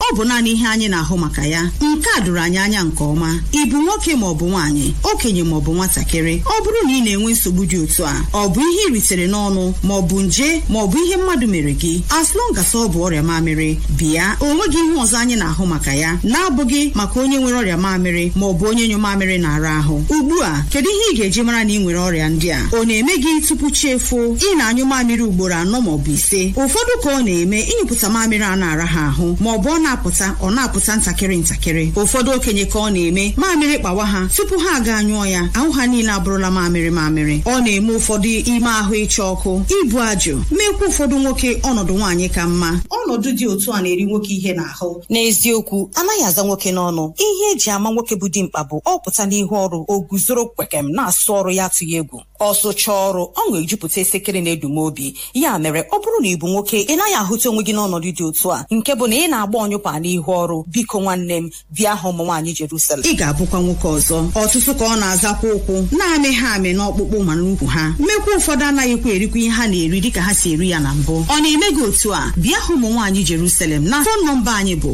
ọ bụ naanị ihe anyị na-ahụ maka ya nke a doro anyị anya nke ọma ị bụ nwoke ma ọ bụ nwaanyị okenye ma ọ bụ nwatakịrị ọ bụrụ na ị na-enwe nsogbu dị otu a ọ bụ ihe ị ritere n'ọnụ ma ọ bụ nje ma ọ bụ ihe mmadụ mere gị as long as ọ bụ ọrịa mamịrị bịa onwe gị ihe ọzọ anyị na-ahụ maka ya na-abụghị maka onye nwere ọrịa mamịrị ma ọ bụ onye nyụ mamịrị na-ara ahụ ugbu a kedu ihe ị ga-eji mara na ị nwere ọrịa ndị a ọ na-eme gị tupu chi efuo ị na-anyụ mamịrị ugboro anọ ma ọ bụ ise ụfọdụ ka ọ na-eme ịnyụpụta mamịrị a na-ara ha ahụ ma ọ bụ ọ na-apụta ọ na-apụta ntakịrị ntakịrị ụfọdụ okenye ka ọ na-eme mamịrị kpawa ha tupu ha aga anyụọ ya ahụ ha niile abụrụla mamịrị mamịrị ọ na-eme ụfọdụ ime ahụ ịcha ọkụ ibu ajụ mekwa ụfọdụ nwoke ọnọdụ nwaanyị ka mma ọnọdụ dị otu a na-eri nwoke ihe n'ahụ n'eziokwu anaghị aza nwoke n'ọnụ ihe eji ama nwoke bụ dimkpa bụ ọ pụta n'ihu ọrụ o guzoro kwekem na-asụ ọrụ ya atụghị egwu ọ sụchaa ọrụ ọṅụ ejupụta esekere na-edum obi ya mere ọ bụrụ na ị bụ nwoke ị naghị ahụta onwe gị n'ọnọdụ dị otu a nke bụ na ị na-agba ọnyụpa n'ihu ọrụ biko nwanne m bịa hụ ụmụ nwaanyị Jerusalem ị ga-abụkwa nwoke ọzọ ọtụtụ ka ọ na-azakwa ụkwụ na-amị ha amị n'ọkpụkpụ ma n'ukwu ha mmekwa ụfọdụ anaghịkwa erikwa ihe ha na-eri dịka ha si eri ya na mbụ ọ na-eme gị otu a bịa hụ ụmụ nwaanyị Jerusalem na fon nọmba anyị bụ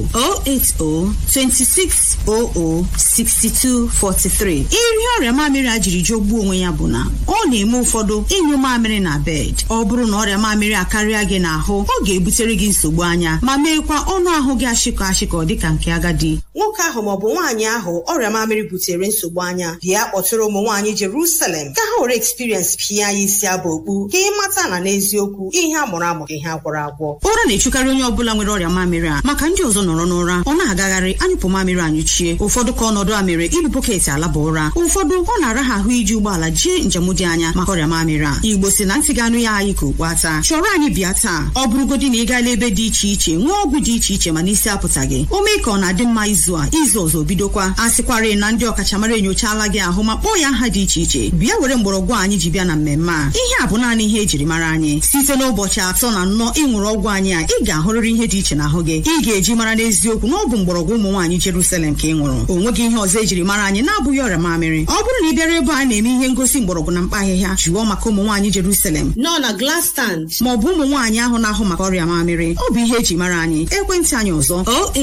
08026006243 iri ọrịa mamịrị a jiri jọgbuo onwe ya bụ na ọ na-eme ụfọdụ ịnyụ mamịrị na bed ọ bụrụ na ọrịa mamịrị akarịa gị n'ahụ ọ ga-ebutere gị nsogbu anya ma meekwa ọnụ ahụ gị ashịkọ ashịkọ dịka nke agadi nwoke ahụ maọbụ nwaanyị ahụ ọrịa mamịrị butere nsogbu anya bịa kpọtụrụ ụmụ nwaanyị Jerusalem ka ha were experience pịa ya isi abụ okpu ka ị mata na n'eziokwu ihe a mụrụ amụ ihe agwọrọ agwọ ụra na-echukarị onye ọbụla nwere ọrịa mamịrị a maka ndị ọzọ nọrọ n'ụra ọ na-agagharị anyụpụ mamịrị anyụchie ụfọdụ ka ọnọdụ a mere ibu bọketị alaba ụra ụfọdụ ọ na-ara ha ahụ iji ụgbọala jee njem dị anya maka ọrịa mamịrị a igbo si na ntị ga-anụ ya anyị ka okpu ata chọrọ anyị bịa taa ọ bụrụgodị na ị gaala ebe dị iche iche nwee ọgwụ dị iche iche mana isi apụtaghị o mee ka ọ na-adị mma izu a izu ọzọ bidokwa a sịkwarị na ndị ọkachamara enyochaala gị ahụ ma kpọọ ya aha dị iche iche bịa were mgbọrọgwụ anyị ji bịa na mmemme a ihe a bụ naanị ihe ejiri mara anyị site n'ụbọchị atọ na nnọọ ịṅụrụ ọgwụ anyị a ị ga-ahụrịrị ihe dị iche n'ahụ gị ị ga-eji mara n'eziokwu na ọ bụ mgbọrọgwụ ụmụ nwaanyị Jerusalem ka ị ṅụrụ o nweghị ihe ọzọ ejiri mara anyị na-abụghị ọrịa mamịrị ọ bụrụ na ị bịara ebe a na-eme ihe ngosi mgbọrọgwụ na mkpa ahịhịa jụọ maka ụmụ nwaanyị Jerusalem nọ na glass stand ma ọ bụ ụmụ nwaanyị ahụ na-ahụ maka ọrịa mamịrị ọ bụ ihe eji mara anyị ekwentị anyị ọzọ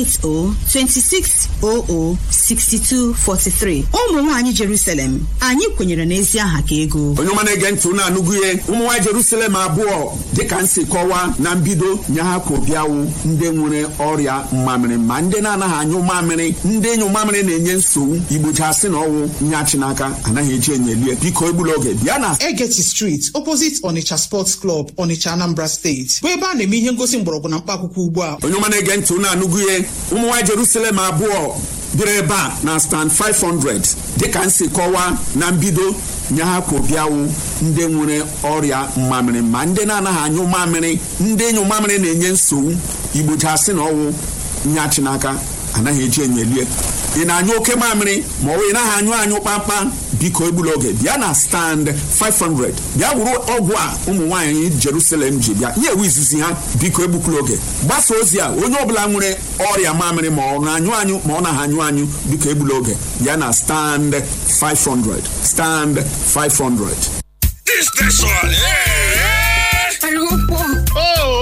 08026006243 ụmụ nwaanyị Jerusalem anyị kwenyere n'ezi aha ka ego onye ọma na-ege ntị unu anụgụ ihe ụmụ nwaanyị Jerusalem abụọ dịka nsi kọwaa na mbido nye ha ka obiawụ ndị nwere ọrịa mmamịrị ma ndị na-anaghị anyụ mamịrị ndị ịnyụ mamịrị na-enye nsogbu igbochasị na ọnwụ nye achị n'aka anaghị eji enyelie biko egbula oge bịa na Egeti Street opposite Onitsha Sports Club Onitsha Anambra State bụ ebe a na-eme ihe ngosi mgbọrọgwụ na mkpa akwụkwọ ugbu a onye ọma na-ege ntị unu anụgụ ihe ụmụ nwaanyị Jerusalem abụọ bịara ebe a na stand 500 dịka nsi kọwaa na mbido nye ha ka obiawụ ndị nwere ọrịa mmamịrị ma ndị na-anaghị anyụ mamịrị ndị ịnyụ mamịrị na-enye nsogbu igbochasị na ọnwụ nye achị n'aka anaghị eji enyelie ị na-anyụ oke mamịrị ma ọ bụ ị naghị anyụ anyụ kpamkpam biko egbula oge bịa na stand 500 bịa wuru ọgwụ a ụmụ nwaanyị Jerusalem ji bịa ihe ewu izizi ha biko egbukula oge gbasa ozi a onye ọbụla nwere ọrịa mamịrị ma ọ na-anyụ anyụ ma ọ naghị anyụ anyụ biko egbula oge bịa na stand 500 stand 500 This station. Hey, hey. Algo po. Oh,